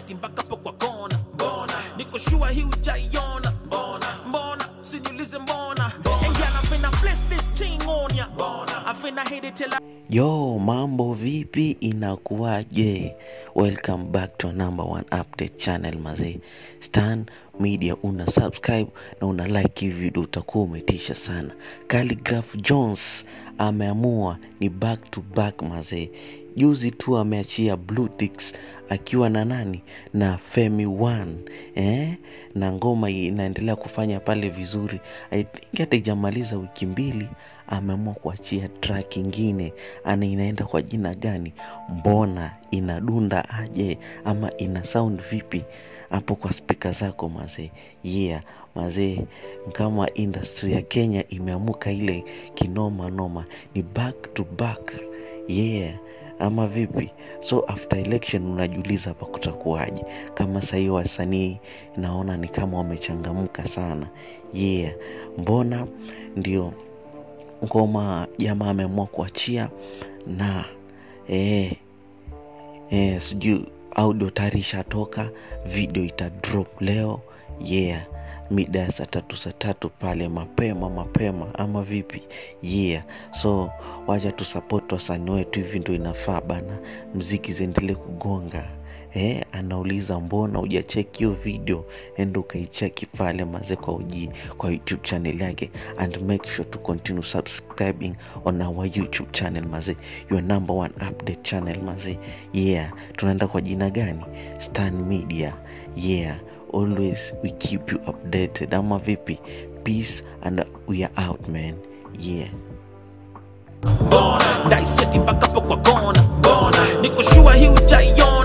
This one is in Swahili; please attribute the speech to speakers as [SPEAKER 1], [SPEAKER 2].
[SPEAKER 1] seti mpaka po kwa kona mbona niko shua hii ujaiona mbona mbona siniulize mbona and yeah I'm finna place this thing on ya mbona I'm finna hit it till I
[SPEAKER 2] Yo, mambo vipi? Inakuwaje? Welcome back to number one update channel mazee. Stan Media, una subscribe na una like hii video, utakuwa umetisha sana. Khaligraph Jones ameamua ni back to back mazee. Juzi tu ameachia Blue Ticks akiwa na nani na Femi One eh? na ngoma inaendelea kufanya pale vizuri. I think hata ijamaliza wiki mbili ameamua kuachia track ingine ana inaenda kwa jina gani mbona inadunda aje ama ina sound vipi hapo kwa spika zako mazee yeah mazee kama industry ya kenya imeamuka ile kinoma noma ni back to back yeah ama vipi so after election unajiuliza hapa kutakuwaje kama sahii wasanii naona ni kama wamechangamka sana yeah mbona ndio ngoma jamaa ameamua kuachia na eh, eh, sijui audio tayari ishatoka video ita drop leo yeah mida ya saa tatu saa tatu pale mapema mapema ama vipi yeah so wacha tusapoti wasanii wetu hivi ndo inafaa bana mziki ziendelee kugonga eh, anauliza mbona hujacheki hiyo video enda ukaicheki pale maze kwa uji kwa youtube channel yake and make sure to continue subscribing on our youtube channel maze your number one update channel maze yeah tunaenda kwa jina gani stan media yeah always we keep you updated ama vipi peace and we are out man yeah
[SPEAKER 1] mbona dai seti mpaka po kwa kona mbona niko shua hii ujaiona